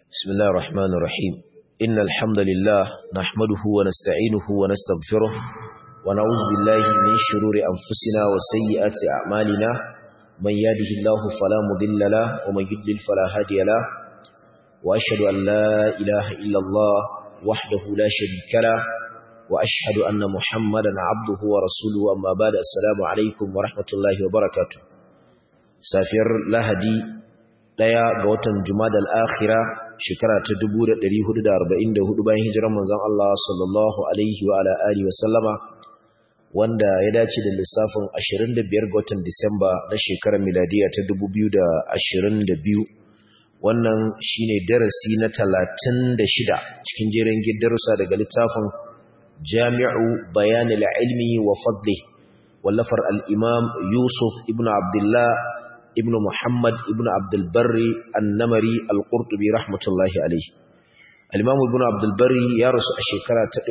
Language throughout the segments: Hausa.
بسم الله الرحمن الرحيم إن الحمد لله نحمده ونستعينه ونستغفره ونعوذ بالله من شرور أنفسنا وسيئات أعمالنا من يهده الله فلا مضل له ومن يضلل فلا هادي له وأشهد أن لا إله إلا الله وحده لا شريك له وأشهد أن محمدا عبده ورسوله أما بعد السلام عليكم ورحمة الله وبركاته سافر لهدي daya ga watan Jumadal Akhira shekara ta 1444 bayan hijirar manzon Allah sallallahu alaihi wa ala alihi wa sallama wanda ya dace da lissafin 25 ga watan Disamba na shekarar miladiya ta 2022 wannan shine darasi na 36 cikin jerin darussa daga littafin Jami'u Bayanil Ilmi wa Fadlihi wallafar al-Imam Yusuf ibn Abdullah ibn Muhammad ibn Abdul Barri An-Namari Al-Qurtubi rahmatullahi alayhi Al-Imam Ibn Abdul Barri ya rasu a shekara ta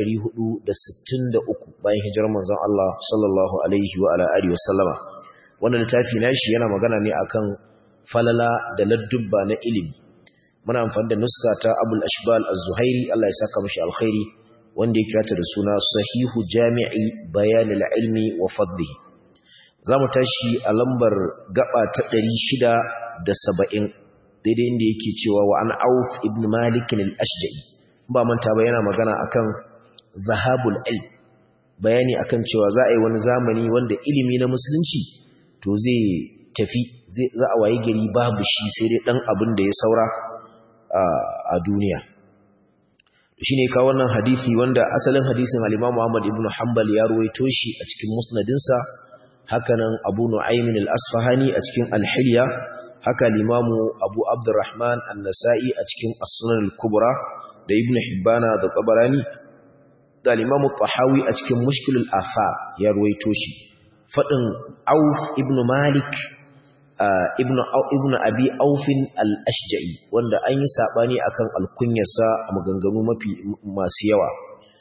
463 bayan hijirar manzon Allah sallallahu alaihi wa ala alihi wasallama wannan littafi nashi yana magana ne akan falala da ladubba na ilimi muna amfani da nuska ta Abul Ashbal Az-Zuhairi Allah ya saka mishi alkhairi wanda ya kira ta da suna Sahihu Jami'i Bayanil Ilmi wa Fadlihi za mu tashi a lambar gaba ta ɗari shida da saba'in daidai inda yake cewa wa an auf ibn malikin al'ashja'i ba manta ba yana magana akan zahabul ilm bayani akan cewa za a yi wani zamani wanda ilimi na musulunci to zai tafi za a wayi gari babu shi sai dai ɗan abin da ya saura a duniya shi ne kawo wannan hadisi wanda asalin hadisin halima muhammad ibn hanbal ya ruwaito shi a cikin musnadinsa hakanan abu nu'aymin al-asfahani a cikin al-hilya haka limamu abu abdurrahman an-nasa'i a cikin as-sunan al-kubra da ibn hibbana da tabarani da limamu tahawi a cikin mushkil al-afa ya ruwaito shi fadin auf ibn malik ibn ibn abi aufin al-ashja'i wanda an yi sabani akan al-kunyarsa a maganganu mafi masu yawa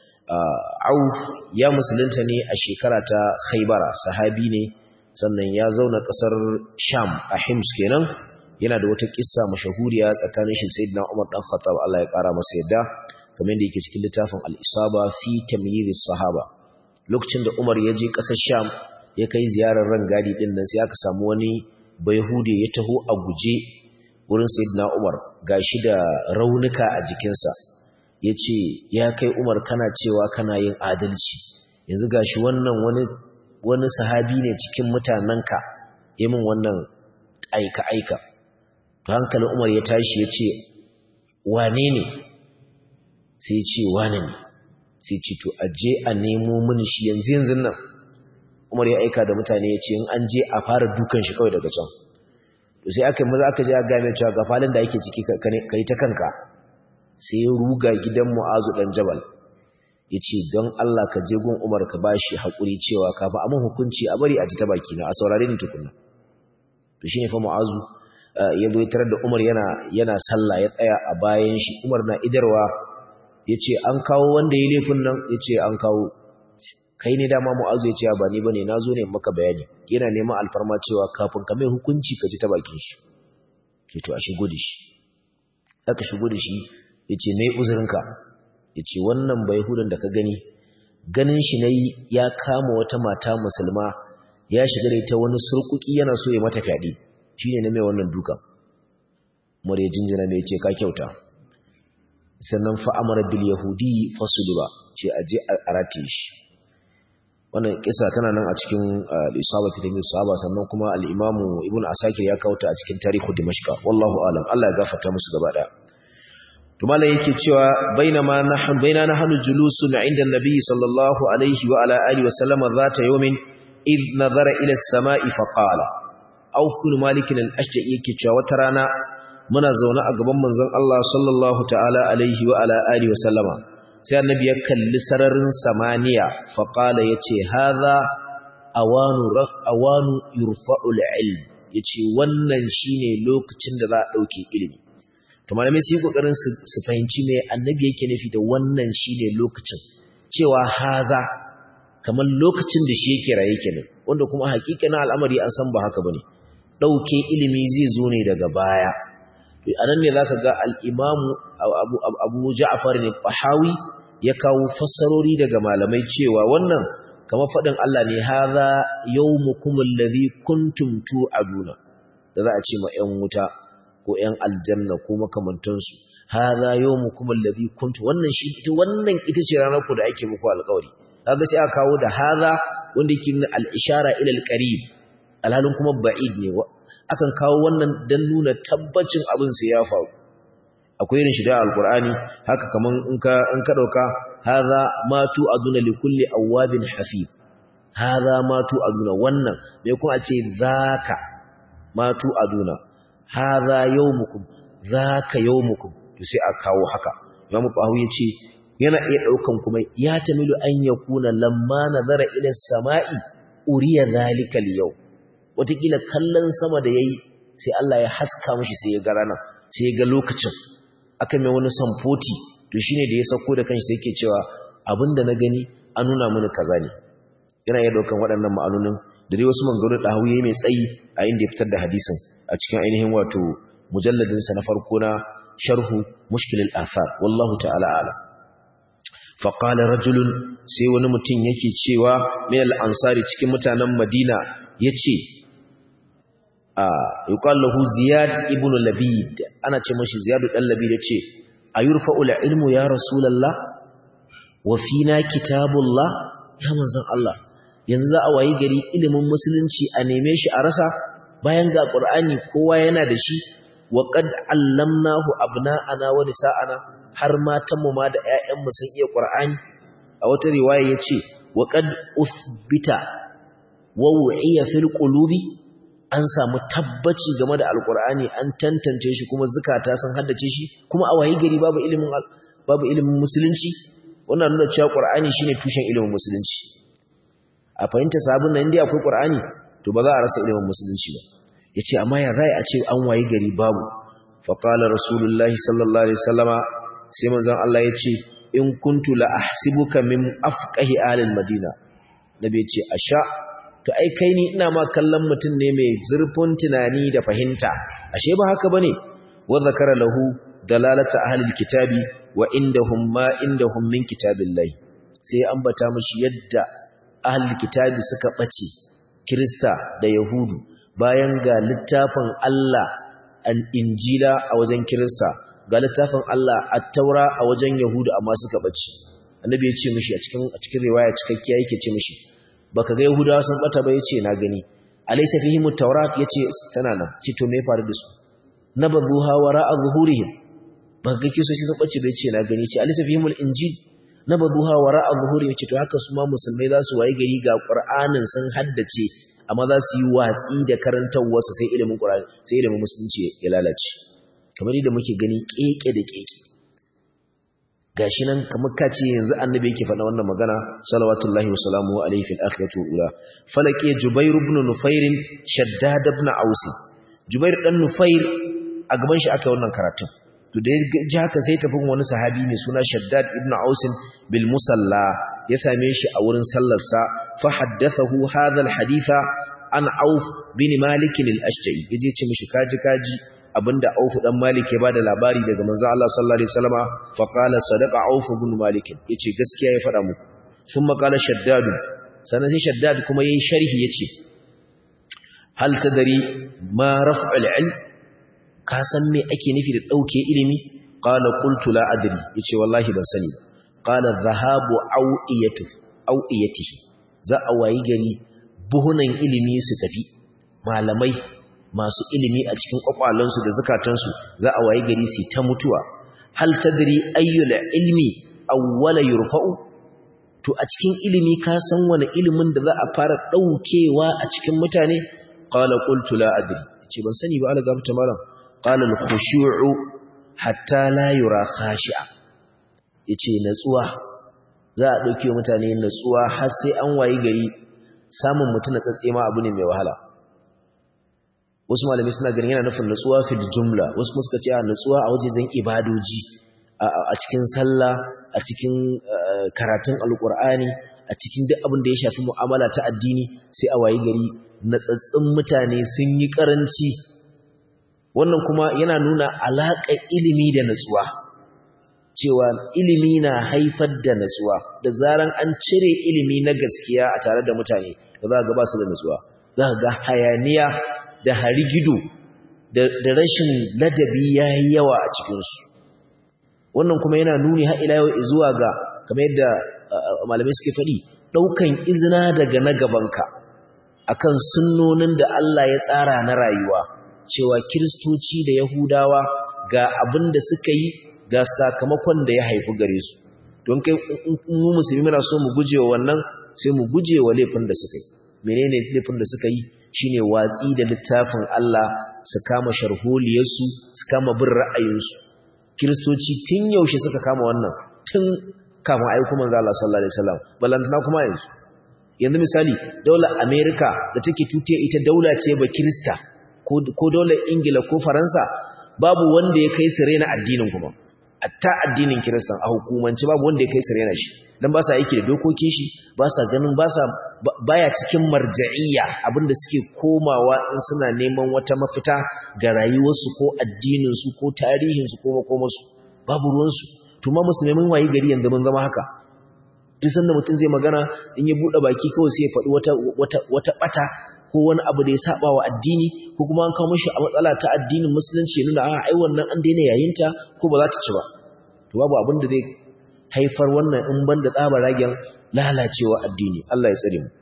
Auf ya musulunta ne a shekara ta Khaibara sahabi ne sannan ya zauna kasar Sham a Hims kenan yana da wata kissa mashahuriya tsakanin shi Sayyidina Umar dan Khattab Allah ya kara masa yadda kamar yadda yake cikin littafin Al-Isaba fi tamyiz sahaba lokacin da Umar ya je kasar Sham ya kai ziyarar rangadi din nan sai aka samu wani Bayhude ya taho a guje wurin Sayyidina Umar gashi da raunuka a jikinsa ya ce ya kai umar kana cewa kana yin adalci yanzu gashi wannan wani wani sahabi ne cikin mutanenka ya min wannan aika-aika to hankalin umar ya tashi ya ce wane ne sai ya ce wane ne sai ce to aje a nemo mini shi yanzu yanzu nan umar ya aika da mutane ya ce in an je a fara dukan shi kawai daga can to sai aka yi maza aka je a game cewa ga falin da ake ciki ka yi ta kanka sai ya ruga gidan mu'azu dan jabal ya ce don Allah ka je gun umar ka ba shi haƙuri cewa ka ba amin hukunci a bari a ji ta baki na a saurare ni tukunna to shi ne fa mu'azu ya zo tarar da umar yana yana sallah ya tsaya a bayan shi umar na idarwa ya ce an kawo wanda ya laifin nan ya ce an kawo kai ne dama mu'azu ya ce ba ni bane na zo ne maka bayani yana neman alfarma cewa kafin ka mai hukunci ka ji ta bakin shi ke to a shigo da shi aka shigo da shi ya ce mai uzurinka ya ce wannan bai hudun da ka gani ganin shi na yi ya kama wata mata musulma ya shiga da ita wani surkuki yana so ya mata fyaɗe shi ne na mai wannan duka mara jinjina mai ce ka kyauta sannan fa'amara bil yahudi fasuluba ce a je a rataye shi wannan kisa tana nan a cikin al-isaba fitan sahaba sannan kuma al-imamu ibnu asakir ya kawo ta a cikin tarihu dimashqa wallahu alam Allah ya gafarta musu gaba daya to malai yake cewa bainama nahnu baina nahnu julusun inda annabi sallallahu alaihi wa ala alihi wa sallama zata yawmin id nazara ila as-sama'i fa qala auf kun malik al-ashja'i yake cewa wata rana muna zaune a gaban manzon Allah sallallahu ta'ala alaihi wa ala alihi wa sallama sai annabi ya kalli sararin samaniya fa qala yace hadha awanu awanu yurfa'u al-ilm yace wannan shine lokacin da za a dauke ilimi to malamai su yi kokarin su fahimci me annabi yake nufi da wannan shine lokacin cewa haza kamar lokacin da shi yake raye kenan wanda kuma hakikanin al'amari an san ba haka bane dauke ilimi zai zo ne daga baya a nan ne za ka ga al'imamu abu ja'afar ne fahawi ya kawo fassarori daga malamai cewa wannan kama faɗin Allah ne haza yau mukumin lazi kuntum tu'aduna da za a ce ma ‘yan wuta ko ‘yan aljanna ko makamantansu haza yau mukumin lazi kuntum wannan shi ita wannan ita ce ranar ku da ake muku alkawari kaga sai aka kawo da haza wanda yake nuna al-ishara ila al-qarib alhalin kuma ba'id ne akan kawo wannan dan nuna tabbacin abin sai ya faru akwai irin shi da alqur'ani haka kaman in ka in ka dauka hadha ma tu aduna li kulli awabin hafiz hadha ma tu aduna wannan bai kuma a ce zaka ma tu aduna hadha yawmukum zaka yawmukum to sai a kawo haka Imam Bahawi yace yana iya daukan kuma ya tamilu an yakuna lamma nazara ila samai uriya zalikal yau watakila kallon sama da yayi sai Allah ya haska mishi sai ya ga rana sai ya ga lokacin aka mai wani samfoti to shine da ya sako da kanshi sai yake cewa abinda na gani an nuna mini kaza ne yana iya daukan waɗannan ma'anonin da dai wasu mangaru da hawiye mai tsayi a inda ya fitar da hadisin a cikin ainihin wato mujalladin sa na farko na sharhu mushkil al-athar wallahu ta'ala a'lam fa qala rajulun sai wani mutum yake cewa min al-ansari cikin mutanen Madina yace yuqal lahu ziyad ibn labid ana ce mashi ziyad dan labid yace ayurfa'u ilmu ya rasulullah wa fina kitabullah ya manzon Allah yanzu za a wayi gari ilimin musulunci a neme shi a rasa bayan ga qur'ani kowa yana da shi wa qad allamnahu abna'ana wa nisa'ana har matan mu ma da ƴaƴan mu sun iya qur'ani a wata riwaya yace wa qad uthbita wa wu'iya fil qulubi an samu tabbaci game da alkur'ani an tantance shi kuma zukata sun haddace shi kuma a wayi gari babu ilimin babu ilimin musulunci wannan nuna cewa qur'ani shine tushen ilimin musulunci a fahimta sabon nan indai akwai qur'ani to ba za a rasa ilimin musulunci ba yace amma ya zai a ce an wayi gari babu fa qala rasulullahi sallallahu alaihi wasallama sai manzon Allah yace in kuntu la ahsibuka min afqahi ahli madina nabi yace asha to ai kai ni ina ma kallon mutum ne mai zurfin tunani da fahimta ashe ba haka bane wa zakara lahu dalalata ahlil kitabi wa indahum ma indahum min kitabillahi sai ambata mishi yadda ahlul kitabi suka bace krista da yahudu bayan ga littafin Allah an injila a wajen krista ga littafin Allah at-taura a wajen yahudu amma suka bace annabi ya ce mishi a cikin a cikin riwaya cikakkiya yake ce mishi baka ga yahudawa sun bata ba yace na gani alaysa fihim at-taurat yace tana nan ce to me faru da su nabadhuha wara'a zuhurihim baka ga kiso shi sun bace ba yace na gani ce alaysa fihim al-injil nabadhuha wara'a zuhurihim yace to haka su ma musulmai za su waye gari ga qur'anin sun haddace amma za su yi watsi da karantawar sai ilimin qur'ani sai ilimin musulunci ya lalace kamar yadda muke gani keke da keke gashi nan kamar kace yanzu annabi yake faɗa wannan magana salawatullahi wasalamu alayhi fil akhirati ula falaqi jubair ibn nufair shaddad ibn aus jubair dan nufair a gaban shi aka wannan karatun to da ji haka sai tafi wani sahabi mai suna shaddad ibn aus bil musalla ya same shi a wurin sallar sa fa haddathahu hadha al haditha an auf bin malik al ashja'i yaje ce mishi kaji kaji abinda Auf dan Malik ya bada labari daga manzo Allah sallallahu alaihi wasallama fa qala sadaqa Auf ibn Malik yace gaskiya ya fada muku thumma qala Shaddad sanan sai Shaddad kuma yayi sharhi yace hal tadri ma raf'ul ilm ka san me ake nufi da dauke ilimi qala qultu la adri yace wallahi ban sani qala dhahabu awiyatu awiyatihi za a wayi gari buhunan ilimi su tafi malamai masu ilimi a cikin kwakwalansu da zukatansu za a waye gari su ta mutuwa hal tadri ayyul ilmi awwala yurfa'u to a cikin ilimi ka san wani ilimin da za a fara daukewa a cikin mutane qala qultu la adri ce ban sani ba ala gafta malam qala al khushu'u hatta la yura khashi'a yace natsuwa za a dauke mutane natsuwa har sai an waye gari samun mutuna tsatse ma abu ne mai wahala wasu malamai suna ganin yana nufin nutsuwa fil jumla wasu kuma suka ce a nutsuwa a wajejen ibadoji a cikin sallah a cikin karatun alkur'ani a cikin duk abin da ya shafi mu'amala ta addini sai a wayi gari natsatsin mutane sun yi karanci wannan kuma yana nuna alaƙa ilimi da natsuwa cewa ilimi na haifar da natsuwa da zaran an cire ilimi na gaskiya a tare da mutane da za ga ba su da natsuwa za ga hayaniya da harigido da rashin ladabi ya yi yawa a cikinsu wannan kuma yana nuni har ila yau zuwa ga kamar yadda malamai suke faɗi ɗaukan izina daga na gabanka akan sunnonin da Allah ya tsara na rayuwa cewa kiristoci da yahudawa ga abin da suka yi ga sakamakon da ya haifi gare su don kai mu musulmi muna so mu gujewa wannan sai mu gujewa laifin da suka yi menene laifin da suka yi shine watsi da littafin Allah su kama sharholiyarsu su kama bin ra'ayinsu kiristoci tun yaushe suka kama wannan tun kafin ayyukan manzo Allah sallallahu alaihi wasallam balantana kuma yanzu yanzu misali daular America da take tutiya ita daula ce ba kirista ko daular Ingila ko Faransa babu wanda ya kai su rena addinin kuma atta addinin kiristan a hukumance babu wanda ya kai su rena shi dan ba sa aiki da dokokin shi ba sa ganin ba sa baya cikin marja'iyya abinda suke komawa in suna neman wata mafita ga rayuwarsu ko addinin su ko tarihin su ko makomarsu babu ruwan su to ma musulmai mun wayi gari yanzu mun zama haka duk sanda mutum zai magana in ya bude baki kawai sai ya faɗi wata wata wata bata ko wani abu da ya saba wa addini ko kuma an kawo mishi a matsala ta addinin musulunci nuna a ai wannan an daina yayinta ko ba za ta ci ba to babu abin da zai haifar wannan in ban da tsaba ragen lalacewa addini Allah ya tsare mu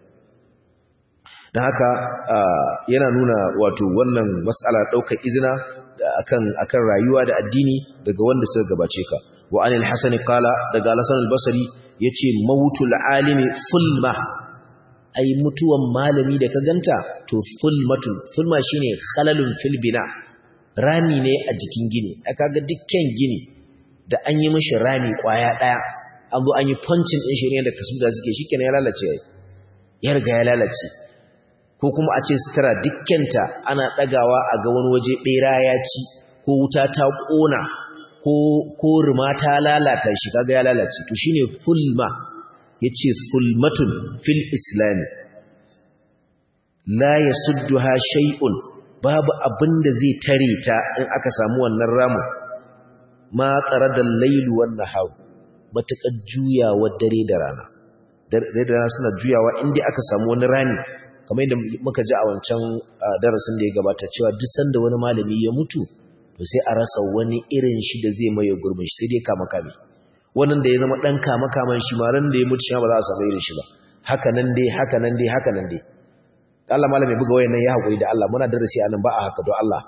dan haka yana nuna wato wannan mas'ala daukar izina akan akan rayuwa da addini daga wanda suka gabace ka wa anil hasan qala daga al-hasan al-basri yace mautul alimi fulma ai mutuwan malami da ka ganta to fulmatun fulma shine khalalun fil bina rami ne a jikin gini aka ga dukkan gini da an yi mishi rami kwaya daya an zo an yi punching din shi ne da kasu da suke shikenan ya lalace ya riga ya lalace ko kuma a ce sutura dukkanta ana dagawa a ga wani waje bera ya ci ko wuta ta kona ko ko ruma ta lalata shi kaga ya lalace to shine fulma yace sulmatun fil islam la yasudduha shay'un babu abinda zai tare ta in aka samu wannan ramu ma tsaradal layl wan nahar matakar juyawa dare da rana dare da rana suna juyawa inda aka samu wani rani kamar yadda muka ji a wancan darasin da ya gabata cewa duk sanda wani malami ya mutu to sai a rasa wani irin shi da zai maye gurbin shi sai dai kama kame wannan da ya zama ɗan kama-kaman shi maran da ya mutu shi ba za a samu irin shi ba haka nan dai haka nan dai haka nan dai Allah malam ya buga wayan nan ya haƙuri da Allah muna darasi anan ba a haka don Allah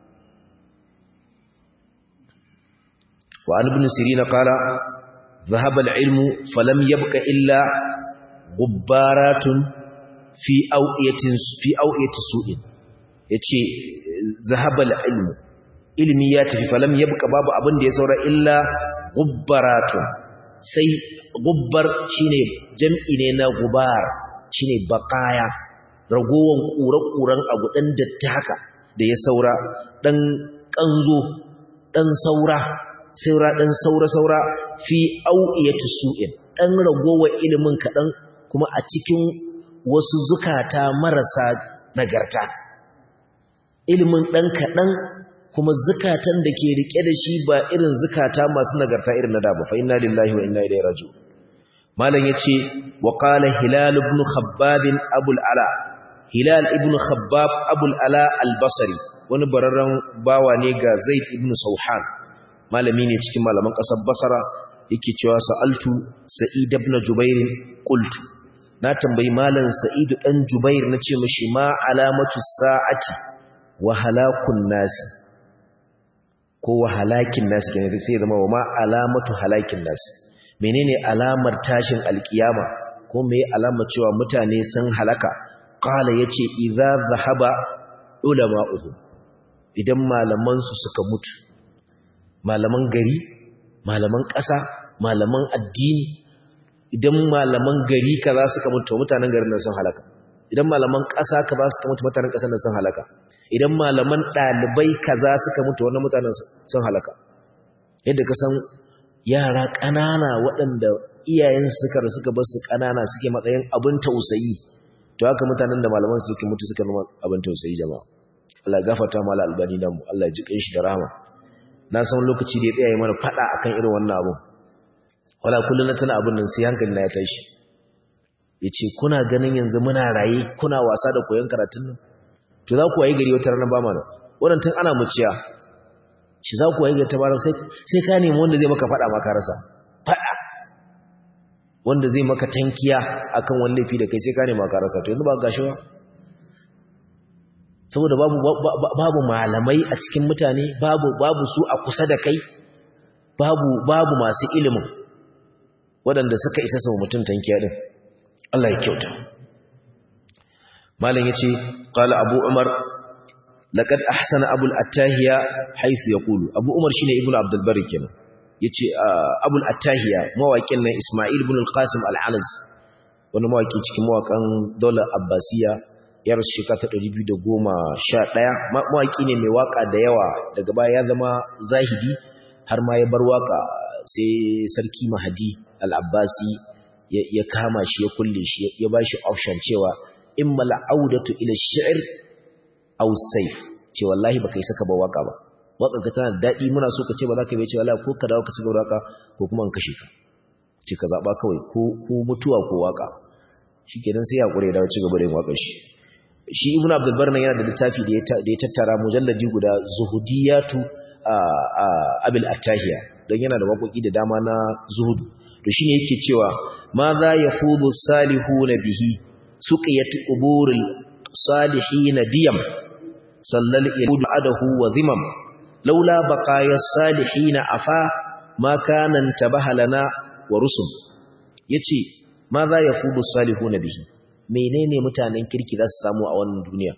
wa an ibn sirina qala dhahaba al-ilmu falam yabqa illa gubbaratun fi awiyatin fi awiyati su'in yace dhahaba al-ilmu ilmi ya tafi falam yabqa babu abin da ya saura illa gubbaratun sai gubbar shine jam'i ne na gubar shine baqaya ragowan kure-kuren abu dan datti haka da ya saura dan kanzo dan saura saura dan saura saura fi au'iyati su'in dan ragowa ilimin kadan kuma a cikin wasu zukata marasa nagarta ilimin dan kadan kuma zukatan da ke rike da shi ba irin zukata masu nagarta irin na da ba fa inna lillahi wa inna ilaihi raji'un malam yace wa qala hilal ibn khabbab abul ala hilal ibn khabbab abul ala al-basri wani bararren bawa ne ga zaid ibn sauhan malami ne cikin malaman kasar basra yake cewa sa'altu sa'id ibn jubair qultu na tambayi malam sa'id dan jubair nace mishi ma alamatu sa'ati wa halakun nasi ko wa halakin nasi kenan sai zama wa ma alamatu halakin nasi menene alamar tashin alkiyama ko me alamar cewa mutane sun halaka qala yace idza zahaba ulama'uhum idan malaman su suka mutu malaman gari malaman ƙasa malaman addini idan malaman gari kaza suka mutu mutanen garin nan sun halaka idan malaman ƙasa kaza suka mutu mutanen ƙasar nan sun halaka idan malaman ɗalibai kaza suka mutu wannan mutanen sun halaka yadda ka san yara ƙanana waɗanda iyayen suka da suka bar su ƙanana suke matsayin abin tausayi to haka mutanen da malaman suke mutu suka zama abin tausayi jama'a Allah gafarta mala albani dan mu Allah ya ji shi da rahama na san lokaci da ya tsaya mana fada akan irin wannan abu wala kullun tana abun nan sai hankali na ya tashi yace kuna ganin yanzu muna raye kuna wasa da koyon karatun nan to za ku waye gari wata ranar ba mana wannan tun ana muciya shi za ku waye gari ta bara sai sai ka nemi wanda zai maka fada maka rasa fada wanda zai maka tankiya akan wani laifi da kai sai ka nemi maka rasa to yanzu ba gashi ba saboda babu babu malamai a cikin mutane babu babu su a kusa da kai babu babu masu ilimin waɗanda suka isa sau mutum tankiya din Allah ya kyauta malam yace qala abu umar laqad ahsana abul attahiya haythu yaqulu abu umar shine ibnu abdul bari kenan yace abul attahiya mawaƙin nan isma'il ibn al-qasim al-anazi wani mawaƙi cikin mawaƙan daular abbasiya ya rasu shekara ta 211 mawaƙi ne mai waƙa da yawa daga baya ya zama zahidi har ma ya bar waƙa sai sarki mahadi al-abbasi ya kama shi ya kulle shi ya ba shi option cewa in mal'audatu ila shi'r aw sayf ce wallahi baka yi saka ba waka ba waka ka tana dadi muna so ka ce ba za ka yi ce wallahi ko ka dawo ka ci gaba waka ko kuma an kashe ka ce ka zaba kawai ko ko mutuwa ko waka shikenan sai ya kure dawo ci gaba da yin wakar shi shi ibnu abdul barna yana da littafi da ya tattara mujalladi guda zuhudiyatu abil attahiya don yana da waƙoƙi da dama na zuhudu to shine yake cewa ma za yafudu salihuna bihi suqiyat quburil salihin diyam sallal irud adahu wa zimam laula baqaya salihin afa ma kana tabaha lana wa rusum yace ma za yafudu salihuna bihi menene mutanen kirki za su samu a wannan duniya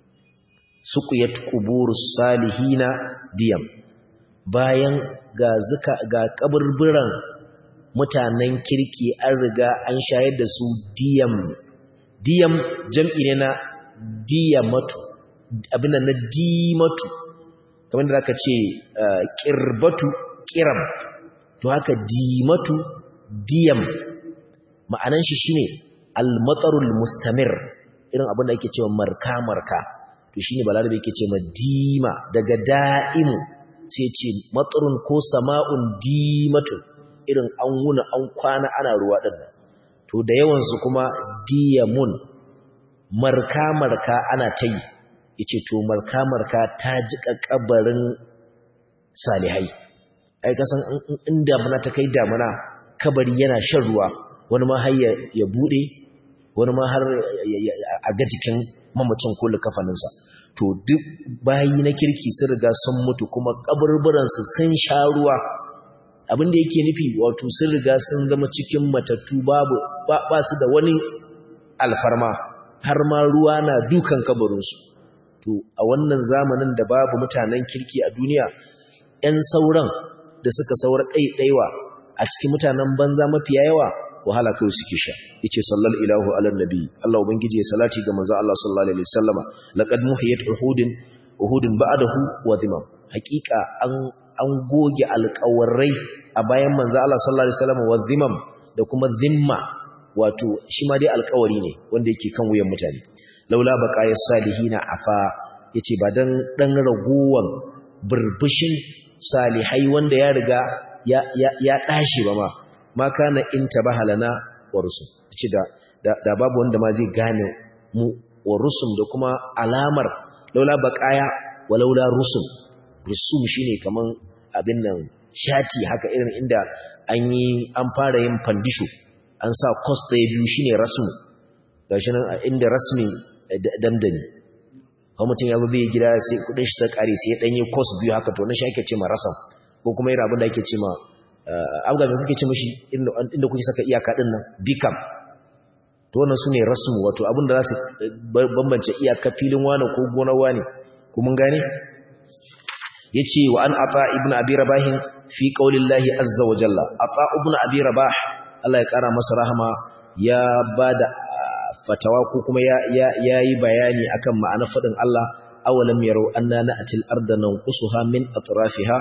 suqiyat quburus salihina diyam bayan ga zuka ga kaburburan mutanen kirki an riga an shayar da su diyam diyam jam'i ne na diyamatu abin na dimatu kamar da aka ce kirbatu kiram to haka dimatu diyam ma'anan shi shine al-matarul mustamir irin abin da ake cewa marka marka to shine balarabe yake ce dima daga da'imu sai ce matsarun ko sama'un dimatun irin an wuna an kwana ana ruwa ɗin to da yawansu kuma diyamun marka-marka ana ta yi ya ce to marka-marka ta jiƙa ƙabarin salihai ai kasan in damuna ta kai damuna kabari yana shan ruwa wani ma har ya buɗe wani ma har a ga jikin mamacin kullu kafaninsa to duk bayi na kirki sun riga sun mutu kuma kaburburansu sun sha ruwa abinda yake nufi wato sun riga sun zama cikin matattu babu ba su da wani alfarma har ma ruwa na dukan kabarinsu to a wannan zamanin da babu mutanen kirki a duniya 'yan sauran da suka saura ɗaiɗaiwa a cikin mutanen banza mafiya yawa wahala kawai suke sha yace sallal ilahu ala nabi Allah ubangiji ya salati ga manzo Allah sallallahu alaihi wasallama laqad muhiyat uhudin uhudin ba'dahu wa dhimam haqiqa an an goge alƙawarai a bayan manzo Allah sallallahu alaihi wasallama wa dhimam da kuma zimma wato shi ma dai alƙawari ne wanda yake kan wuyan mutane laula baqaya salihina afa yace ba dan dan ragowan burbushin salihai wanda ya riga ya ya, ya dashi ba ma ma kana in tabaha lana wa rusum ci da da babu wanda ma zai gane mu wa rusum da kuma alamar laula baqaya wa laula rusum rusum shine kaman abin nan shati haka irin inda an yi an fara yin fandisho an sa cost ɗaya biyu shine rasmu gashi nan inda rasmi damdani kuma mutum ya zai gida sai kudin shi ta kare sai ya danyi cost biyu haka to na shi ake ce ma rasam ko kuma irin abin da ake ce ma abuga mai kuke ce mashi inda kuke saka iyaka din nan bikam to wannan su ne rasmu wato abin da za su bambance iyaka filin wani ko gonar wani ko mun gane ya ce wa an ata ibn abi rabahin fi qaulillahi azza wa jalla ata ibn abi rabah Allah ya kara masa rahama ya bada fatawa ko kuma ya yi bayani akan ma'anar fadin Allah awalam yarau anna na'til arda nanqusuha min atrafiha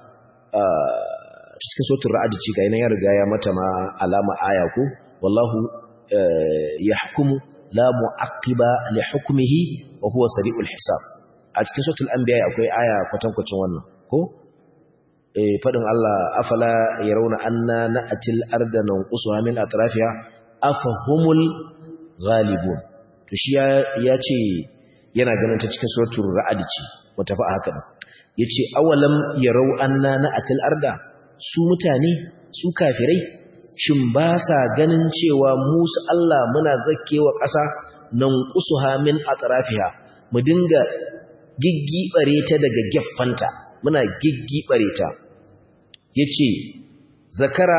cikin sautin ra'adi ci ga ya riga ya mata ma alama aya ko wallahu yahkumu la mu'aqqiba li hukmihi wa huwa sari'ul hisab a cikin suratul anbiya akwai aya kwatankwacin wannan ko eh fadin Allah afala yarawna anna na'til arda nanqusuha min atrafiha afahumul ghalibun to shi ya ce yana ganin ta cikin suratul ra'd ce wata fa haka yace awalam yarau anna na'til arda su mutane su kafirai shin ba sa ganin cewa musu Allah muna zakkewa ƙasa nan qusuha min atrafiha mu dinga giggibare ta daga geffanta muna giggibare ta yace zakara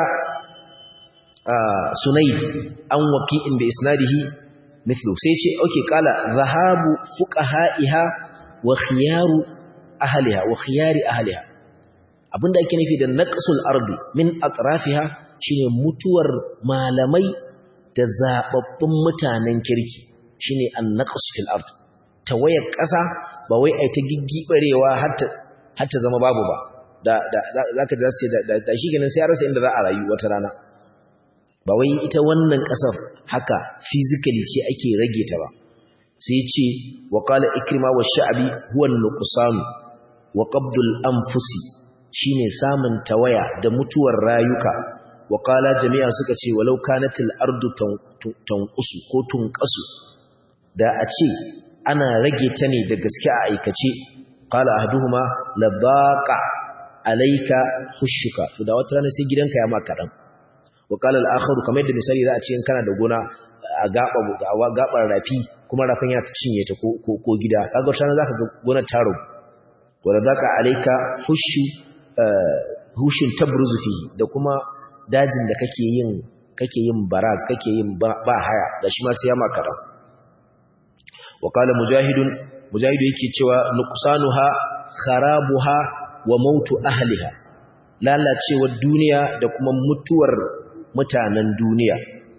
sunaid an waqi'in bi isnadihi mithlu sai yace okay kala zahabu fuqaha'iha wa khiyaru ahliha wa khiyari ahliha abinda ake nufi da naqsul ardi min atrafiha shine mutuwar malamai da zababbun mutanen kirki shine an-naqs fil ard tawayar ƙasa ba wai ai ta giggibarewa har ta har ta zama babu ba da da zaka ji sai da da shi kenan sai ya rasa inda za a rayu wata rana ba wai ita wannan ƙasar haka physically ce ake rage ta ba sai ce wa qala ikrima wa sha'bi huwa an-nuqsan wa qabdul anfusi shine samun tawaya da mutuwar rayuka wa qala jami'a suka ce walau kanatil ardu tanqusu ko tunqasu da a ce ana rage ta ne da gaske a aikace qala ahduhuma labaqa alayka khushuka to da wata rana sai gidanka ya maka dan wa qala al-akharu kamar yadda misali za a ce in kana da gona a gaba gabar rafi kuma rafin ya cinye ta ko ko gida kaga wata rana zaka ga gonar taro wala zaka alayka hushu hushin tabruzu fihi da kuma dajin da kake yin kake yin baraz kake yin ba haya da shi ma sai ya maka dan wa qala mujahidun mujahidu yake cewa nuqsanuha kharabuha wa mautu ahliha lalacewar duniya da kuma mutuwar mutanen duniya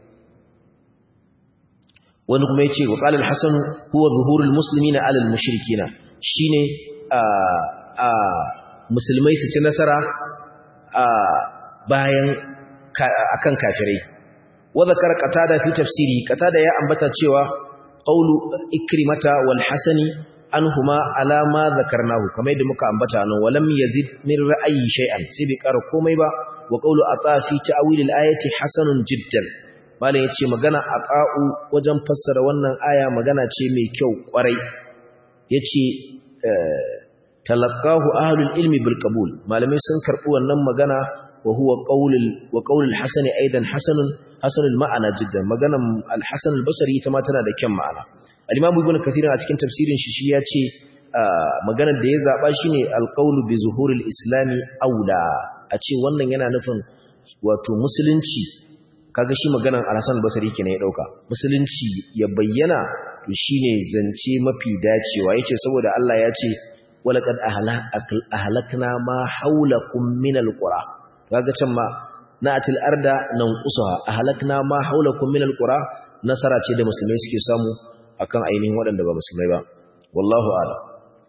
wani kuma yace wa qala al-hasan huwa zuhurul muslimina ala al-mushrikina shine a a musulmai su ci nasara a bayan akan kafirai wa zakara qatada fi tafsiri qatada ya ambata cewa qawlu ikrimata wal hasani anhuma ala ma zakarnahu kamar yadda muka ambata nan walam yazid min ra'ayi shay'an sai bai kara komai ba wa qawlu ata fi ta'wil al-ayati hasanun jiddan malam yace magana ata'u wajen fassara wannan aya magana ce mai kyau kwarai yace talaqahu ahlul ilmi bil qabul malamai sun karbi wannan magana wa huwa qawlul wa qawlul hasani aidan hasanun hasanul ma'ana jiddan maganan al-hasan al-basri ita ma tana da kyan ma'ana al-imam ibn kathir a cikin tafsirin shi shi ya ce maganar da ya zaba shine al-qawlu bi zuhuril islami aula a ce wannan yana nufin wato musulunci kaga shi maganan al-hasan al-basri kenan ya dauka musulunci ya bayyana to shine zance mafi dacewa yace saboda Allah ya ce walaqad ahlakna ma haulakum min al-qura kaga can ma na'atil arda nanqusuha ahlakna ma haulakum min al-qura nasara ce da musulmai suke samu akan ainihin waɗanda ba musulmai ba wallahu a'lam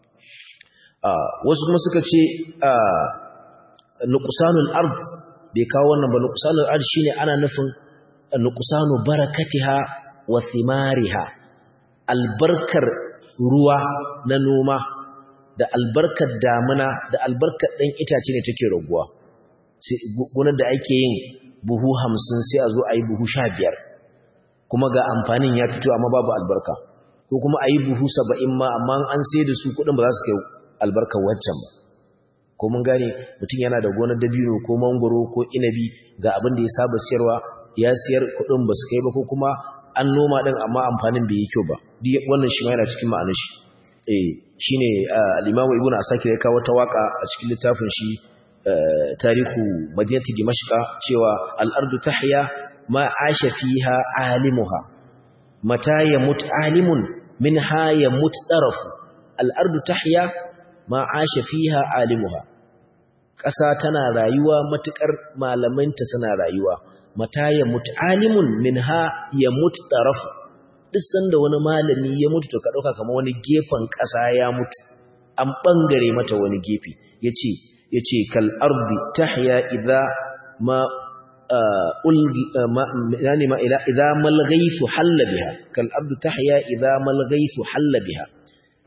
wasu kuma suka ce nuqsanul ard bai kawo wannan ba nuqsanul ard shine ana nufin nuqsanu barakatiha wa thimariha albarkar ruwa na noma da albarkar damuna da albarkar ɗan itace ne take raguwa gunar da ake yin buhu hamsin sai a zo a yi buhu sha biyar kuma ga amfanin ya fito amma babu albarka ko kuma a yi buhu saba'in ma amma an sai da su kuɗin ba za su kai albarkar waccan ba ko mun gane mutum yana da gonar dabino ko mangoro ko inabi ga abin da ya saba siyarwa ya siyar kuɗin ba su kai ba ko kuma an noma ɗin amma amfanin bai yi kyau ba wannan shi ma yana cikin ma'anar shi eh shine al-Imam Ibn Asakir ya kawo ta waka a cikin littafin shi tarihu madinati dimashqa cewa al-ardu tahya ma asha fiha alimuha mata yamut alimun minha yamut tarafu al-ardu tahya ma asha fiha alimuha ƙasa tana rayuwa matukar malamanta suna rayuwa mata yamut alimun minha yamut tarafu duk sanda wani malami ya mutu to ka dauka kamar wani gefen ƙasa ya mutu an bangare mata wani gefe yace yace kal ardi tahya idha ma ulgi yani ma ila idha mal ghaythu halla biha kal ardi tahya idha mal ghaythu halla biha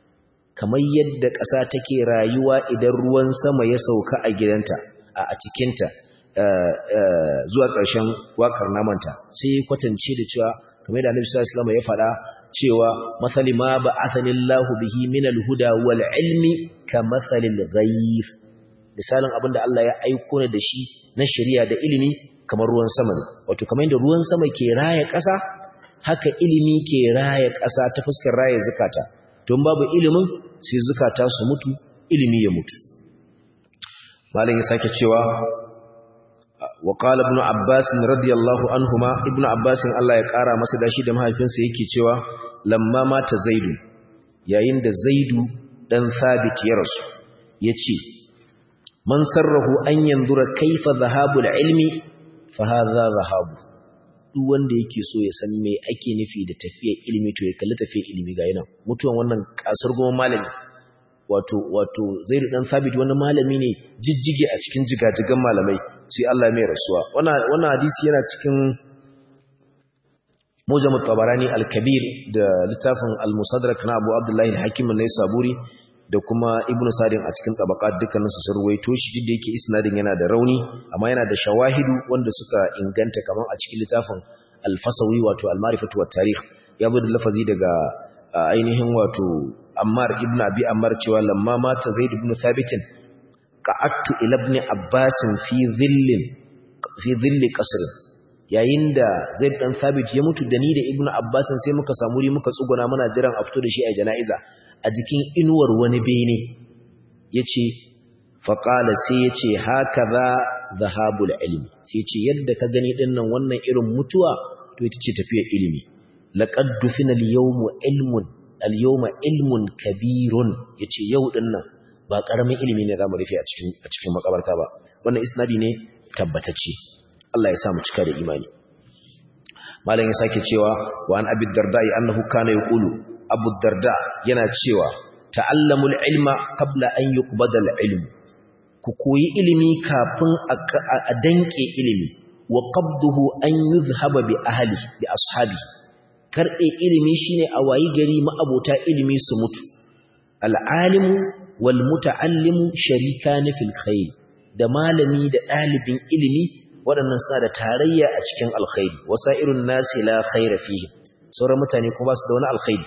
kamar yadda ƙasa take rayuwa idan ruwan sama ya sauka a gidanta a cikinta zuwa ƙarshen waƙar namanta sai kwatance da cewa kamar da Annabi sallallahu alaihi wasallam ya faɗa cewa masali ma ba'athani Allahu bihi min al-huda wal ilmi ka masalil ghayth misalin abinda Allah ya aiko ne da shi na shari'a da ilimi kamar ruwan sama ne wato kamar yadda ruwan sama ke raya ƙasa haka ilimi ke raya ƙasa ta fuskar raya zakata don babu ilimin sai zakata su mutu ilimi ya mutu malam ya sake cewa wa qala ibn abbas radiyallahu anhuma ibn abbas Allah ya kara masa dashi da mahaifinsa yake cewa lamma mata zaidu yayin da zaidu dan sabit ya rasu yace man sarrahu an yanzura kaifa zahabul ilmi fa hadha zahabu duk wanda yake so ya san me ake nufi da tafiyar ilimi to ya kalli tafiyar ilimi ga yana mutuwan wannan kasar goma malami wato wato zaidu dan sabit wani malami ne jijjige a cikin jigajigan malamai sai Allah mai rasuwa wannan hadisi yana cikin mujam tabarani al-kabir da littafin al-musadrak na Abu Abdullah al-Hakim an-Naisaburi da kuma Ibn Sadin a cikin tabaqat dukkanin su surwaito shi duk da yake isnadin yana da rauni amma yana da shawahidu wanda suka inganta kaman a cikin littafin al-Fasawi wato al-Ma'rifatu wat-Tarikh ya zo da lafazi daga ainihin wato Ammar ibn Abi Ammar cewa lamma mata Zaid ibn Thabit qa'attu ila ibn Abbas fi dhillin fi dhilli qasr yayin da Zaid dan Thabit ya mutu da ni da Ibn Abbas sai muka samu ri muka tsuguna muna jiran a fito da shi a jana'iza a jikin inuwar wani bene yace fa qala sai yace hakaza zahabul ilmi sai yace yadda ka gani dinnan wannan irin mutuwa to ita ce tafiyar ilimi laqad dufina al-yawma ilmun al-yawma ilmun kabirun yace yau dinnan ba karamin ilimi ne zamu rufe a cikin a cikin makabarta ba wannan isnadi ne tabbatacce Allah ya sa mu cika da imani malam ya sake cewa wa an abi darda annahu kana yaqulu abu darda yana cewa ta'allamul ilma qabla an yuqbada al-ilm ku koyi ilimi kafin a danke ilimi wa qabduhu an yuzhaba bi ahli bi ashabi karbe ilimi shine a wayi gari ma'abota ilimi su mutu al-alimu wal muta'allimu sharikan fil khair da malami da dalibin ilimi waɗannan suna da tarayya a cikin alkhairi wasa'irun nasi la khaira fihi sauran mutane kuma ba su da wani alkhairi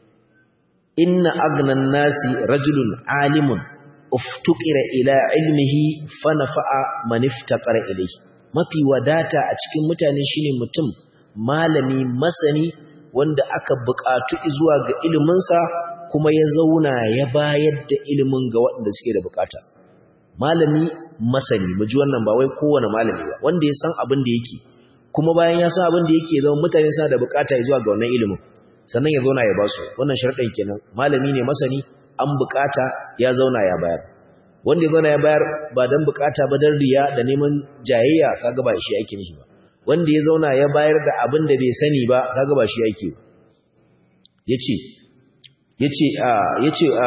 inna agnan nasi rajulun alimun uftuqira ila ilmihi fa nafa'a man iftaqara ilayhi mafi wadata a cikin mutane shine mutum malami masani wanda aka buƙatu zuwa ga iliminsa kuma ya zauna ya bayar da ilimin ga waɗanda suke da buƙata malami masani mu ji wannan ba wai kowane malami ba wanda ya san abin da yake kuma bayan ya san abin da yake zama mutane suna da buƙata zuwa ga wannan ilimin sannan ya zauna ya basu wannan sharadin kenan malami ne masani an buƙata ya zauna ya bayar wanda ya zauna ya bayar ba dan buƙata ba dan riya da neman jayayya kaga ba shi yake nishi ba wanda ya zauna ya bayar da abin da bai sani ba kaga ba shi yake yace yace a yace a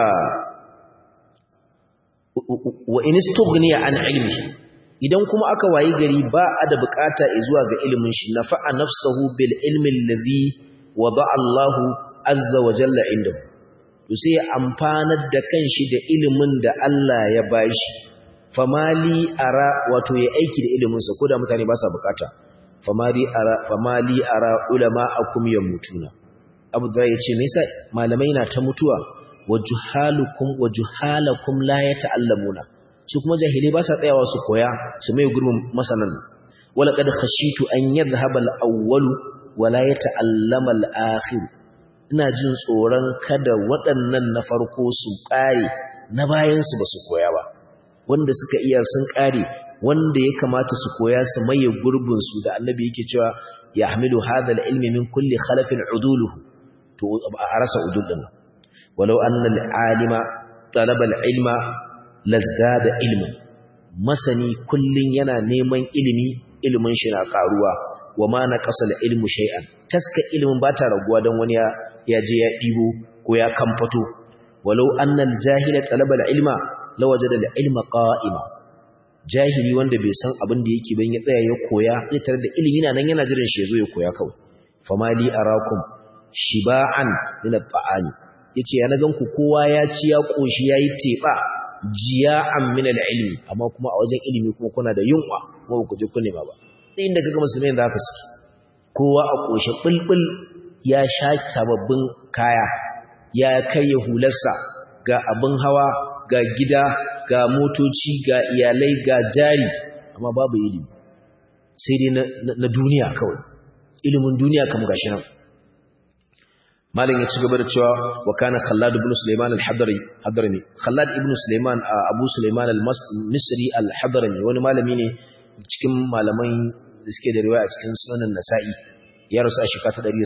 wa in istughniya an ilmi idan kuma aka wayi gari ba a da bukata zuwa ga ilimin shi nafa'a nafsuhu bil ilmi allazi wada Allahu azza wa jalla indahu to sai ya amfanar da kanshi da ilimin da Allah ya bashi famali ara wato ya aiki da ilimin sa koda mutane ba sa bukata famali ara famali ara ulama akum yamutuna Abu Dawud yace me yasa malamai na ta mutuwa wajuhalukum wajuhalakum la yata'allamuna su kuma jahilai ba sa tsayawa su koya su mai gurbin masanan wala qad khashitu an yadhhaba al-awwal wa la yata'allama al-akhir ina jin tsoron kada waɗannan na farko su ƙare na bayan su ba su koya ba wanda suka iya sun ƙare wanda ya kamata su koya su maye gurbin su da annabi yake cewa yahmilu hadha al-ilmi min kulli khalafin uduluhu to a rasa udul din ولو أن العالم طلب العلم لزداد علما masani kullun yana neman ilimi ilimin shi na karuwa wama naqasa ilmu shay'an taska ilimin bata raguwa dan wani ya je ya dibo ko ya kamfato walau anna al-jahila talaba al-ilma lawajada al-ilma qa'ima jahili wanda bai san abin da yake ban ya tsaya ya koya zai tare da ilimi na nan yana jiran shi ya zo ya koya kawai famali arakum shiba'an min at-ta'ami yace ya na ganku kowa ya ci ya koshi yayi teba jiya'an min al-ilmi amma kuma a wajen ilimi kuma kuna da yunwa kuma ku je ku nema ba sai inda kaga musulmai da haka suke kowa a koshe bulbul ya sha sababbin kaya ya karya hularsa ga abin hawa ga gida ga motoci ga iyalai ga jari amma babu ilimi sai dai na duniya kawai ilimin duniya kam gashi nan malin ya ci gaba da cewa wa kana khallad ibn sulaiman al-hadrami hadrami khallad ibn sulaiman abu sulaiman al-misri al-hadrami wani malami ne cikin malaman da suke da riwaya a cikin sunan nasa'i ya rasu a shekara ta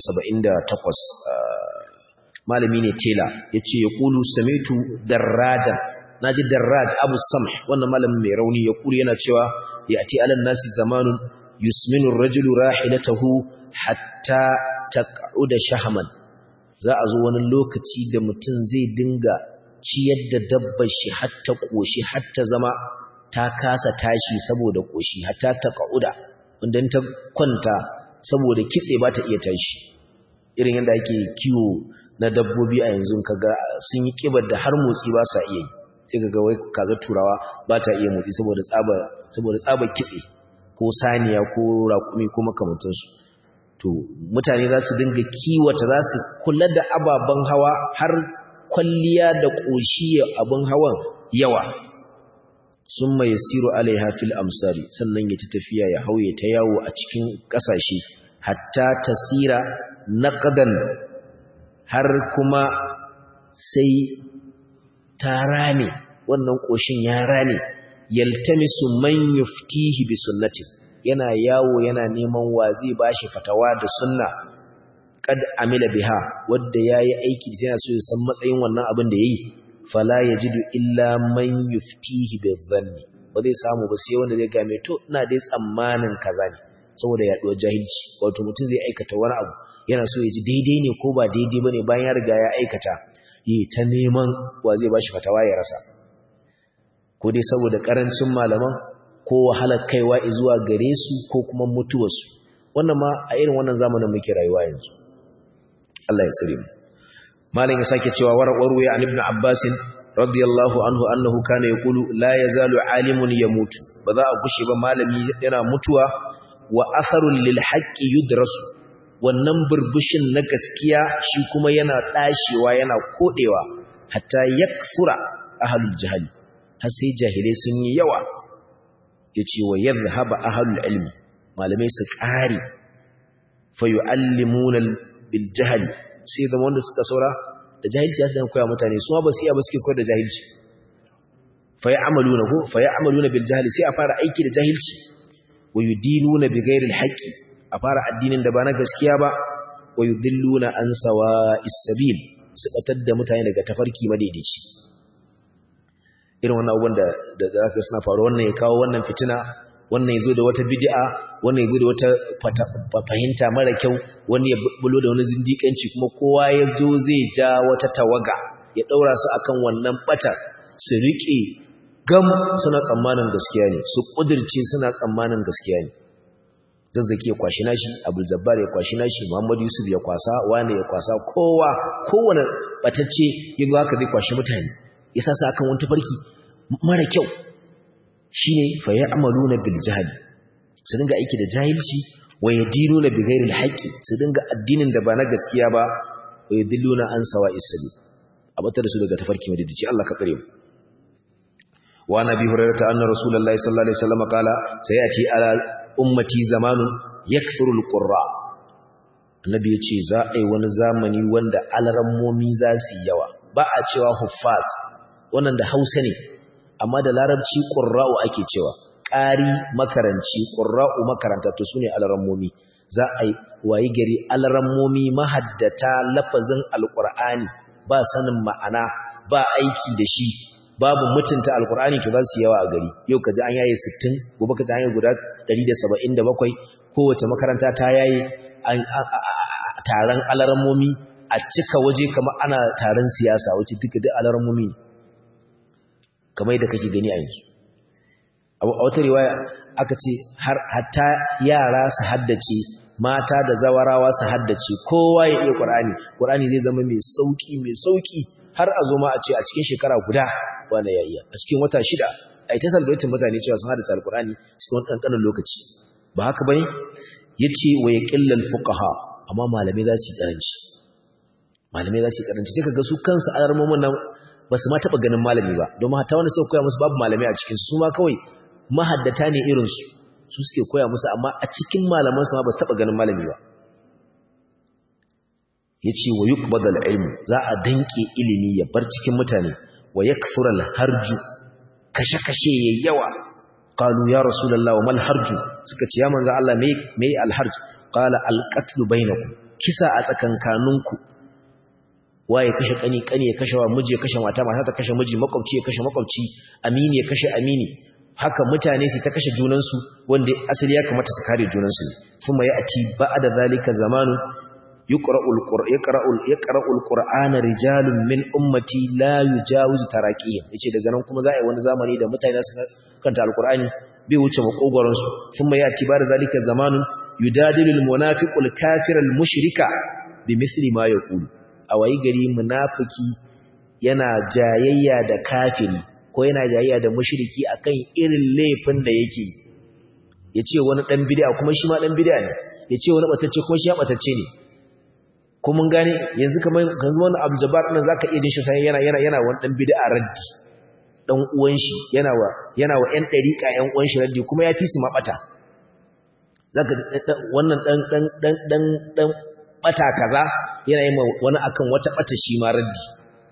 178 malami ne tela yace ya qulu samitu darrajan naji darraj abu samh wannan malamin mai rauni ya kuri yana cewa yati alan nasi zamanun yusminu ar-rajulu rahilatahu hatta taq'uda shahman za a zo wani lokaci da mutum zai dinga ciyar da dabbar shi hatta koshi hatta zama ta kasa tashi saboda koshi hatta taq'uda wanda ta kwanta saboda kitse ba ta iya tashi irin yadda ake kiwo na dabbobi a yanzu kaga sun yi kibar da har motsi ba sa iya yi sai kaga wai kaga turawa ba ta iya motsi saboda tsaba saboda tsaba kitse ko saniya ko raƙumi ko makamantansu to mutane za su dinga kiwata za su kula da ababen hawa har kwalliya da ƙoshi abin hawan yawa sun mai siru alaiha fil amsari sannan ya ta tafiya ya hauye ta yawo a cikin ƙasashe hatta tasira naqdan har kuma sai ta rame wannan ƙoshin ya rame yaltamisu man yuftihi bi sunnati yana yawo yana neman wa zai bashi fatawa da sunna kad amila biha wanda yayi aiki yana so ya san matsayin wannan abin da yayi fala yajidu illa man yuftihi bi dhanni ba zai samu ba sai wanda zai ga mai to ina dai tsammanin kaza ne saboda yaduwar jahilci wato mutum zai aikata wani abu yana so ya ji daidai ne ko ba daidai bane bayan ya riga ya aikata yi ta neman wa zai bashi fatawa ya rasa ko dai saboda karancin malaman ko wahalar kaiwa zuwa gare su ko kuma mutuwarsu wannan ma a irin wannan zamanin muke rayuwa yanzu Allah ya tsare mu malam ya sake cewa warwaru ya ibn Abbas radiyallahu anhu annahu kana yaqulu la yazalu alimun yamutu ba za a gushe ba malami yana mutuwa wa atharul lil haqqi yudrasu wannan burbushin na gaskiya shi kuma yana dashewa yana kodewa hatta yakfura ahlul jahili har sai jahilai sun yi yawa yace wa yadhhaba ahlul ilmi malamai su kare fa yuallimuna bil jahli sai zama wanda suka saura da jahilci su dan koya mutane su ba su iya ba suke koyar da jahilci fa ya'maluna ko fa ya'maluna bil jahli sai a fara aiki da jahilci wa yudinuna bi ghairi al haqqi a fara addinin da ba na gaskiya ba wa yudilluna an sawa'is sabil su batar da mutane daga tafarki madaidaici irin wannan abubuwan da da zaka suna faru wannan ya kawo wannan fitina wannan yazo da wata bid'a wannan yazo da wata fahimta mara kyau wani ya bulo da wani zindikanci kuma kowa yazo zai ja wata tawaga ya daura su akan wannan batar su rike gam suna tsammanin gaskiya ne su kudirce suna tsammanin gaskiya ne zazzaki ya kwashi nashi abul zabbar ya kwashi nashi muhammad yusuf ya kwasa wani ya kwasa kowa kowane batacce yanzu haka zai kwashi mutane ya sa akan wani tafarki mara kyau shine fa ya'maluna bil jahl su dinga aiki da jahilci wa yadinuna bi ghairi al haqqi su dinga addinin da ba na gaskiya ba wa yadilluna an sawa'is sabil abatar su daga tafarki madidici Allah ka tsare mu wa nabi hurairah anna rasulullahi sallallahu alaihi wasallam qala sayati ala ummati zamanun yakthuru al qurra annabi yace za a yi wani zamani wanda alarammomi za su yawa ba a cewa huffaz wannan da hausa ne amma da larabci ƙurra'u ake cewa ƙari makaranci ƙurra'u makaranta to su ne alarammomi za a yi wayi gari alarammomi mahaddata lafazin alƙur'ani ba sanin ma'ana ba aiki da shi babu mutunta alƙur'ani to za su yawa a gari yau ka ji an yaye 60 gobe ka ji an yaye guda 177 kowace makaranta ta yaye taron alarammomi a cika waje kamar ana taron siyasa wacce duka duk alarammomi ne kamar da kake gani a yanzu a wata riwaya aka ce har hatta yara su haddace mata da zawarawa su haddace kowa ya iya Qur'ani Qur'ani zai zama mai sauki mai sauki har a zo ma a ce a cikin shekara guda wanda ya iya a cikin wata shida ai ta salbatin mutane cewa sun haddace alqur'ani cikin wani kankanin lokaci ba haka bane yace wa yaqillal fuqaha amma malamai za su yi karanci malamai za su yi karanci sai kaga su kansu alarmomin nan ba su ma taba ganin malami ba domin hatta wanda suka koya musu babu malamai a cikin su ma kawai mahaddata ne irin su su suke koya musu amma a cikin malaman su ma ba su taba ganin malami ba yace wa yuqbadal ilm za a danke ilimi ya bar cikin mutane wa yakfural harju kashe-kashe yawa qalu ya rasulullah wa mal harju suka ce ya manzo Allah me me al harj qala al qatl bainakum kisa a tsakankaninku waye kashe kani kani ya kashe wa miji ya kashe mata mata ta kashe miji makwabci ya kashe makwabci amini ya kashe amini haka mutane su ta kashe junansu wanda asali ya kamata su kare junansu ne kuma ya ati ba'da zalika zamanu yuqra'ul qur'an yaqra'ul yaqra'ul qur'ana rijalun min ummati la yujawizu taraqiyya yace daga nan kuma za a yi wani zamani da mutane su kanta alqur'ani bai wuce makogoron su kuma ya ati ba'da zalika zamanun yudadilul munafiqul kafirul mushrika bimithli ma yaqulu a wayi gari munafiki yana jayayya da kafiri ko yana jayayya da mushriki akan irin laifin da yake yace wani dan bid'a kuma shi ma dan bid'a ne yace wani batacce kuma shi ya batacce ne ko mun gane yanzu kamar yanzu wannan Abdul Jabbar din zaka iya jin shi sai yana yana yana wani dan bid'a raddi dan uwan shi yana wa yana wa ƴan dariƙa ƴan uwan shi raddi kuma ya fi su mabata zaka wannan dan dan dan dan dan bata kaza yana yi wani akan wata bata shi ma raddi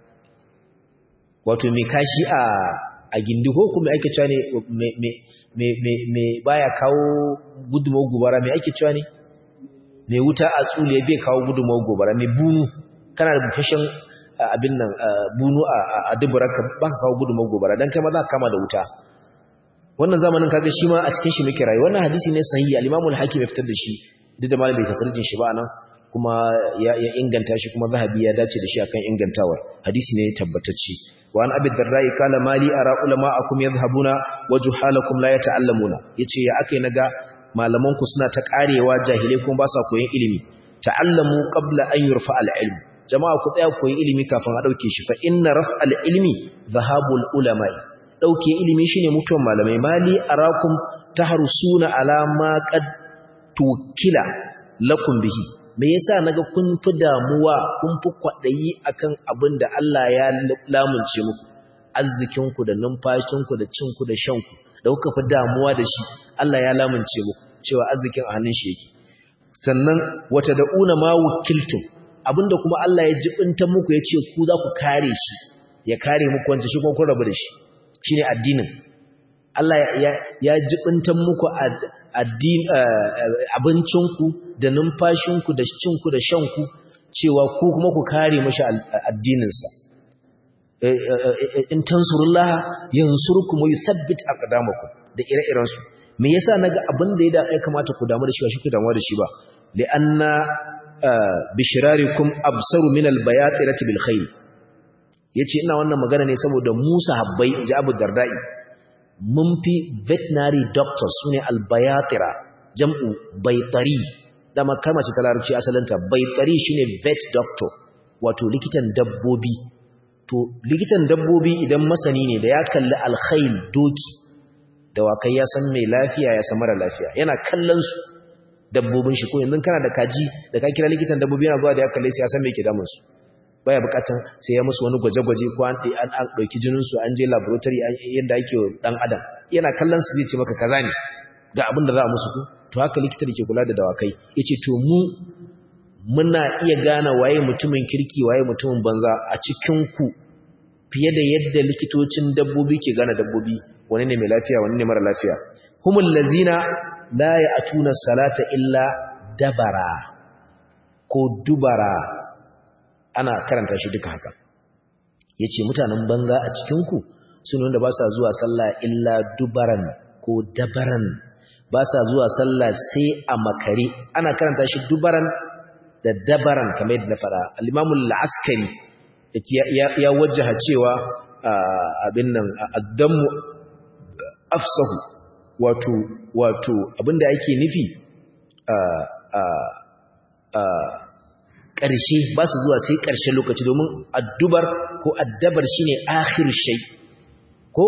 wato me kashi a a gindi ko kuma ake cewa ne me me me me me baya kawo gudunmawar gobara me ake cewa ne mai wuta a tsuliya bai kawo gudunmawar gobara mai bunu kana da bukashin abin nan bunu a duburarka ba ka kawo gudunmawar gobara don kai ma za ka kama da wuta wannan zamanin kaga shi ma a cikin shi muke rayu wannan hadisi ne sahihi al-imamul hakim ya fitar da shi duk da malam bai tafarjin shi ba nan kuma ya inganta shi kuma zahabi ya dace da shi akan ingantawar hadisi ne tabbatacce wa an abi darrai kala mali ara ulama'akum yadhhabuna wa juhalakum la yata'allamuna yace ya akai naga malaman ku suna ta karewa jahilai kuma ba sa koyon ilimi ta'allamu qabla an yurfa al-ilm jama'a ku tsaya koyi ilimi kafin a dauke shi fa inna raf al-ilmi dhahabul ulama'i dauke ilimi shine mutuwan malamai mali arakum tahrusuna ala ma qad tukila lakum bihi me yasa naga kun fi damuwa kun fi kwadayi akan abin da Allah ya lamunce muku arzikinku da numfashinku da cinku da shanku da kuka fi damuwa da shi Allah ya lamunce muku cewa arzikin a hannun shi yake sannan wata da'una ma wukiltum abinda kuma Allah ya jibinta muku ya ce ku za ku kare shi ya kare muku wanda shi kuma kun rabu da shi shine addinin Allah ya ya jibinta muku addin abincinku da numfashinku da cinku da shanku cewa ku kuma ku kare mashi addininsa in tansurullaha yansurkum wa yuthabbit aqdamakum da ire-iren su me yasa naga abin da ya kamata ku damu da shi ba shi ku damu da shi ba li'anna bishrarikum absaru min albayatirati bil khair yace ina wannan magana ne saboda Musa habbai ji Abu Dardai mun fi veterinary doctors sune albayatira jam'u baitari dama kalmar ce ta larabci asalinta baitari shine vet doctor wato likitan dabbobi to likitan dabbobi idan masani ne da ya kalli alkhail doki dawakai ya san mai lafiya ya san mara lafiya yana kallon su dabbobin shi ko yanzu kana da kaji da ka kira likitan dabbobi yana zuwa da ya kalle su ya san me ke damun su baya bukatan sai ya musu wani gwaje-gwaje ko an an an dauki jinin su an je laboratory yadda ake dan adam yana kallon su zai ce maka kaza ne ga abin da za a musu ko to haka likita da ke kula da dawakai yace to mu muna iya gane waye mutumin kirki waye mutumin banza a cikin ku fiye da yadda likitocin dabbobi ke gane dabbobi wani ne mai lafiya wani ne mara lafiya humul lazina la ya'tuna salata illa dabara ko dubara ana karanta shi duka haka yace mutanen banza a cikin ku sun wanda ba sa zuwa sallah illa dubaran ko dabaran ba sa zuwa sallah sai a makare ana karanta shi dubaran da dabaran kamar yadda na fara al-Imam al-Askari ya wajjaha cewa abin nan addamu afsahu wato wato abinda yake nufi ƙarshe ba su zuwa sai ƙarshen lokaci domin addubar ko addabar shine akhir shay ko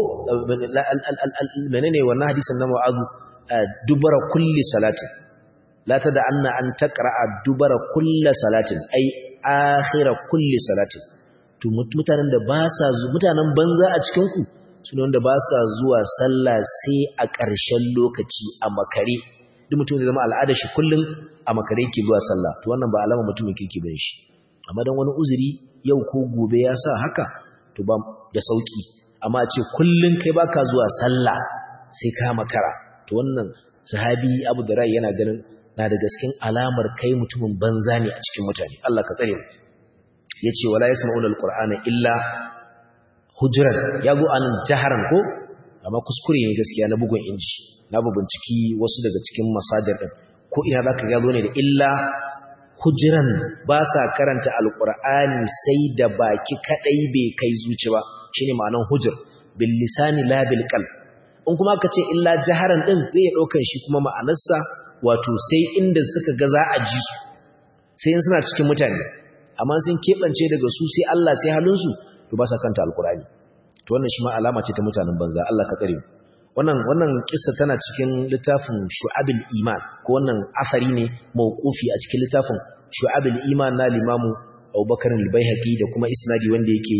menene wannan hadisin na mu'azu dubara kulli salatin la tada anna an taqra'a dubara kulli salatin ai akhira kulli salatin to mutanen da ba sa mutanen banza a cikin ku sune wanda ba sa zuwa sallah sai a ƙarshen lokaci a makare duk mutum zai zama al'ada shi kullun a makare yake zuwa sallah to wannan ba alama mutumin kirki bane shi amma dan wani uzuri yau ko gobe ya sa haka to ba da sauki amma a ce kullun kai baka zuwa sallah sai ka makara to wannan sahabi Abu Dara yana ganin na da gaskin alamar kai mutumin banza ne a cikin mutane Allah ka tsare mu yace wala yasma'una alqur'ana illa hujran yago anan jaharan ko amma kuskure ne gaskiya na bugun inji na binciki wasu daga cikin masadir din ko ina zaka ga ne da illa hujran ba sa karanta alqur'ani sai da baki kadai bai kai zuci ba shine ma'anan hujr bil lisani la bil qalb in kuma aka ce illa jaharan din zai ya daukan shi kuma ma'anarsa wato sai inda suka ga za a ji su sai in suna cikin mutane amma sun kebance daga su sai Allah sai halinsu to ba sa kanta alqur'ani to wannan shi ma alama ce ta mutanen banza Allah ka tsare mu wannan wannan kissa tana cikin littafin shu'abul iman ko wannan asari ne mauqufi a cikin littafin shu'abul iman na limamu Abubakar al-Baihaqi da kuma isnadi wanda yake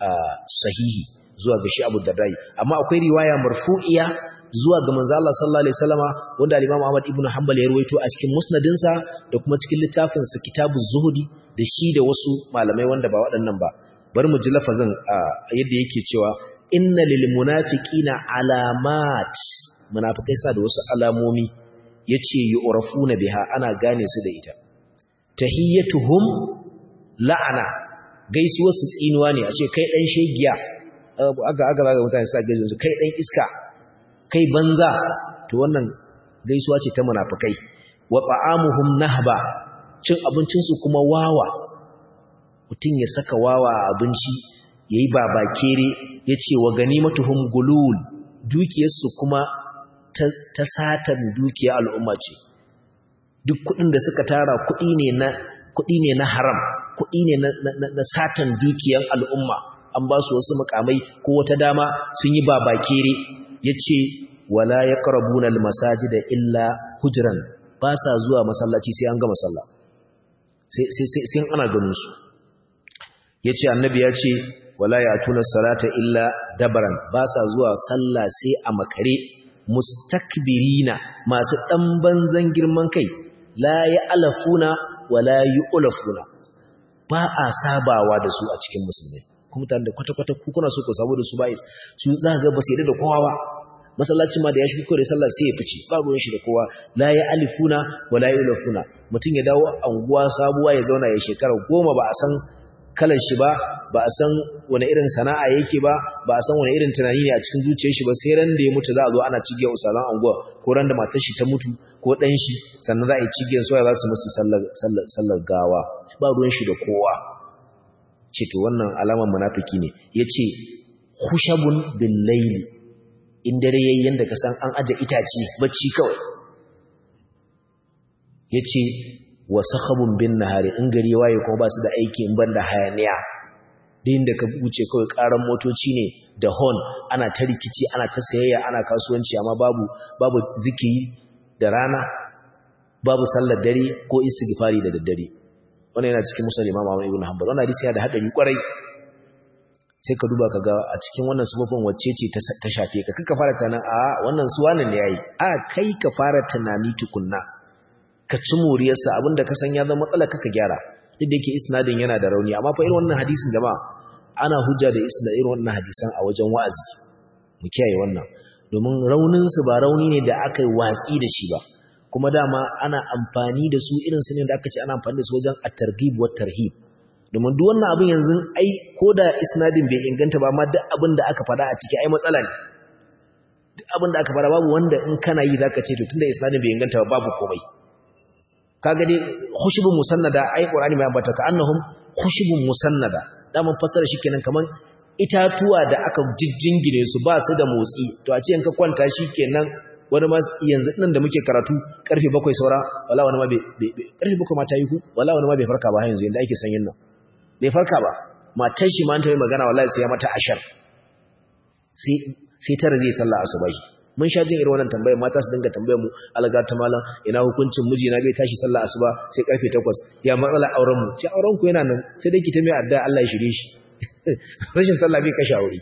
sahihi zuwa ga shi Abu Dardai amma akwai riwaya marfu'iya zuwa ga manzo Allah sallallahu alaihi wasallama wanda al-Imam Ahmad ibn Hanbal ya ruwaito a cikin musnadinsa da kuma cikin littafin sa Kitabuz Zuhdi da shi da wasu malamai wanda ba waɗannan ba bari mu ji lafazin yadda yake cewa inna lil munafiqina alamat munafikai sa da wasu alamomi yace yu'rafuna biha ana gane su da ita tahiyyatuhum la'ana gaisuwar su tsinuwa ne a ce kai dan shegiya aga aga ga mutane sa gaisuwa kai dan iska kai banza to wannan gaisuwa ce ta munafikai wa ta'amuhum nahba cin abincin su kuma wawa mutun ya saka wawa a abinci yayi babakere yace wa ganimatuhum gulul dukiyar su kuma ta satan dukiya al'umma ce duk kudin da suka tara kudi ne na kudi ne na haram kudi ne na, na, satan dukiyar al'umma an ba su wasu mukamai ko wata dama sun yi babakere yace wala yaqrabuna almasajida illa hujran ba sa zuwa masallaci sai an gama sallah sai sai sai ana ganin su yace annabi ya ce wala yatuna salata illa dabaran ba sa zuwa sallah sai a makare mustakbirina masu dan banzan girman kai la ya'lafuna wala yu'lafuna ba a sabawa da su a cikin musulmai kuma tare da kwata-kwata ku kuna so ku sabo da su ba su za ga ba su yarda da kowa ba masallacin ma da ya shigo kore sallah sai ya fice ba ruwan shi da kowa la ya alifuna wala yulafuna mutum ya dawo anguwa sabuwa ya zauna ya shekara goma ba a san kalar shi ba ba a san wani irin sana'a yake ba ba a san wani irin tunani ne a cikin zuciyar shi ba sai ran da ya mutu za a zo ana cigiyar usalan anguwa ko ran da matar shi ta mutu ko dan shi sannan za a yi cigiyar soya za su musu sallar sallar gawa ba ruwan shi da kowa ce to wannan alamar munafiki ne yace khushabun bil layli in dare yayin yanda ka san an aje itace bacci kawai yace wa sakhabun bin nahari in gari waye kuma ba su da aiki in banda hayaniya din da ka wuce kawai karan motoci ne da horn ana ta rikici ana ta sayayya ana kasuwanci amma babu babu zikiri da rana babu sallar dare ko istighfari da daddare wannan yana cikin musulmi Imam Ahmad ibn Hanbal wannan hadisi yana da hadari kwarai sai ka duba kaga a cikin wannan sababin wacce ce ta shafe ka kaka fara tunanin a wannan su wannan ne yayi a kai ka fara tunani tukunna ka ci moriyarsa abinda ka san ya zama matsala kaka gyara duk da yake isnadin yana da rauni amma fa irin wannan hadisin jama'a ana hujja da isnad irin wannan hadisan a wajen wa'azi mu kiyaye wannan domin raunin su ba rauni ne da aka yi watsi da shi ba kuma dama ana amfani da su irin su ne da aka ce ana amfani da su wajen at-targhib wa tarhib domin duk wannan abin yanzu ai koda isnadin bai inganta ba amma duk abin da aka faɗa a ciki ai matsala ne duk abin da aka faɗa babu wanda in kana yi zaka ce to tunda isnadin bai inganta ba babu komai kaga dai khushubun musannada ai qur'ani mai ambata ka annahum khushubun musannada daman fasara shikenan kaman itatuwa da aka jijjingine su ba su da motsi to a ce in ka kwanta shikenan wani ma yanzu nan da muke karatu karfe 7 saura wala wani ma bai karfe 7 ma ta yi ku wala wani ma bai farka ba yanzu yanda ake sanyin nan bai farka ba matan shi ma an ta yi magana wallahi sai ya mata ashar sai sai tare zai sallah asubahi mun sha jin irin wannan tambayar mata su dinga tambayar mu alga ta malam ina hukuncin miji na bai tashi sallah asuba sai karfe 8 ya matsala auren mu sai auren ku yana nan sai dai ki ta mai addu'a Allah ya shirye shi rashin sallah bai kashe aure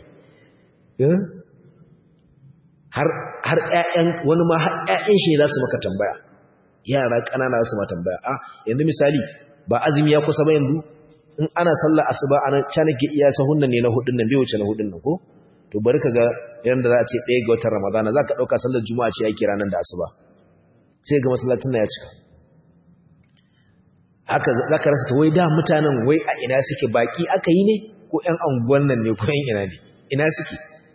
har har ƴaƴan wani ma har ƴaƴan shi za su maka tambaya yara ƙanana su ma tambaya a yanzu misali ba azumi ya kusa ba yanzu in ana sallar asuba ana cana ke iya sahun nan ne na hudun nan bai wuce na hudun nan ko to bari ka ga yanda za a ce ɗaya ga watan ramadana za ka ɗauka sallar juma'a ce ake ranar da asuba sai ga masallacin na ya cika haka za ka rasa ta wai da mutanen wai a ina suke baki aka yi ne ko ƴan anguwan nan ne ko ƴan ina ne ina suke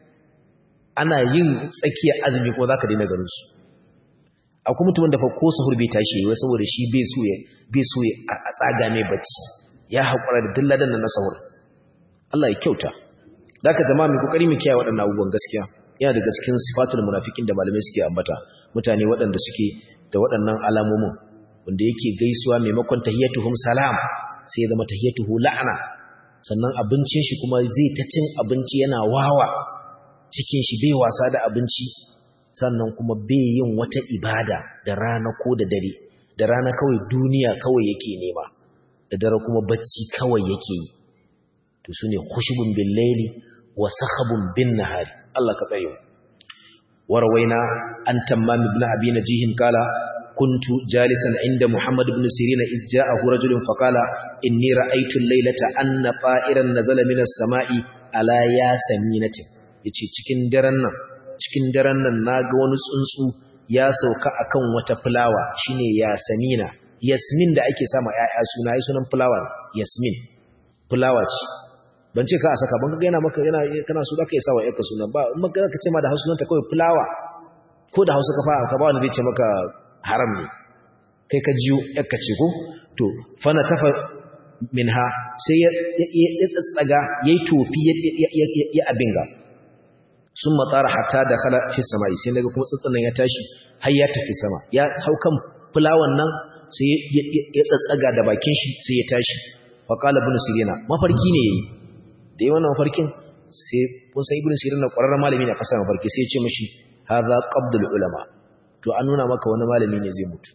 ana yin tsakiyar azumi ko za ka daina ganin su akwai mutumin da fa ko sahur bai tashi wai saboda shi bai so ya bai so a tsaga mai bacci ya haƙura da dilladan nan na sahur Allah ya kyauta zaka jama'a mai kokari mu kiyaye waɗannan abubuwan gaskiya yana daga cikin sifatul munafikin da malamai suke ambata mutane waɗanda suke da waɗannan alamomin wanda yake gaisuwa maimakon tahiyatuhum salam sai ya zama tahiyatuhu la'ana sannan abincin shi kuma zai ta cin abinci yana wawa cikin shi bai wasa da abinci sannan kuma bai yin wata ibada da rana ko da dare da rana kawai duniya kawai yake nema da dare kuma bacci kawai yake yi to sune khushubun bil layli wa sakhabun bin nahari Allah ka tsare warwaina an tammam ibn abi najih kala kuntu jalisan inda muhammad ibn sirin iz ja'ahu rajulun faqala inni ra'aytu al-laylata anna ta'iran nazala minas sama'i ala yasaminatin yace cikin daren nan cikin daren nan naga wani tsuntsu ya sauka akan wata fulawa shine yasamina yasmin da ake sama ƴaƴa suna yi sunan fulawa yasmin fulawa ce ban ce ka a saka ban ga yana maka yana kana so zaka yi sawa ƴarka sunan ba in maka ka ce ma da hausa sunanta kawai fulawa ko da hausa ka fara ka ba wanda zai ce maka haram ne kai ka jiyo ƴarka ce ko to fana tafa minha sai ya tsatsaga yayi tofi ya abinga sun matsara hatta da khala fi samai sai daga kuma tsatsan ya tashi har ya tafi sama ya hau kan fulawan nan sai ya tsatsaga da bakin shi sai ya tashi fa qala ibn sirina mafarki ne yayi da yayin wannan mafarkin sai kun san ibn sirina ƙwararren malami ne a kasar mafarki sai ya ce mishi hadha qabdul ulama to an nuna maka wani malami ne zai mutu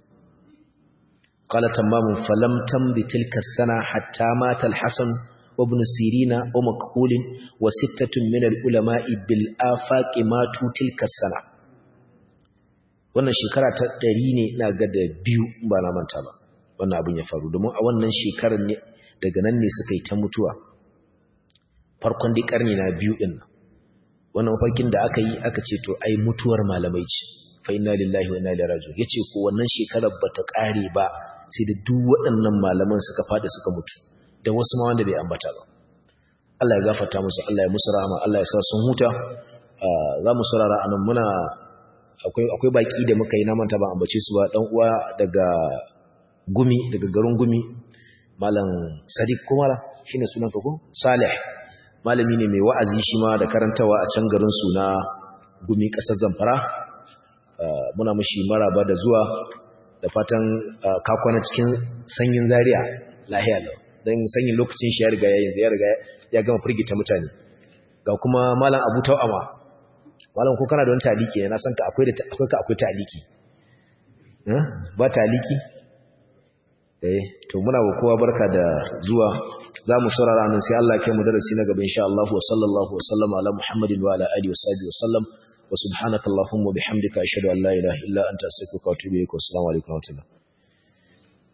qala tamamun falam tambi tilka sana hatta mata al-hasan وابن سيرين ومكحول وستة من العلماء بالآفاق ماتوا تلك السنة wannan shekara ta ɗari ne na ga da biyu ba na manta ba wannan abin ya faru domin a wannan shekarar ne daga nan ne suka yi ta mutuwa farkon dai ƙarni na biyu ɗin nan wannan mafarkin da aka yi aka ce to ai mutuwar malamai ce fa inna lillahi wa inna ilaihi raji'un yace ko wannan shekarar bata ƙare ba sai da duk waɗannan malaman suka fada suka mutu da wasu ma wanda bai ambata ba Allah ya gafarta musu Allah ya musu rahama Allah ya sa sun huta za mu saurara anan muna akwai akwai baki da muka yi na manta ba ambace su ba dan uwa daga gumi daga garin gumi malam Sadiq kuma shine sunan ka ko Salih malami ne mai wa'azi shi ma da karantawa a can garin su na gumi kasar Zamfara muna mishi maraba da zuwa da fatan kakwana cikin sanyin zaria lahiya lau don sanyin lokacin shi ya riga ya yanzu ya riga ya gama firgita mutane ga kuma malam abu tau'ama malam ko kana da wani taliki ne na san ka akwai da akwai ka akwai taliki ba taliki eh to muna wa kowa barka da zuwa za mu saurara nan sai Allah ya kai mu darasi na gaba insha Allah wa sallallahu wa sallama ala muhammadin wa ala alihi wa sahbihi wa sallam wa subhanakallahumma bihamdika ashhadu an la ilaha illa anta astaghfiruka wa atubu ilaik wa assalamu alaikum wa rahmatullahi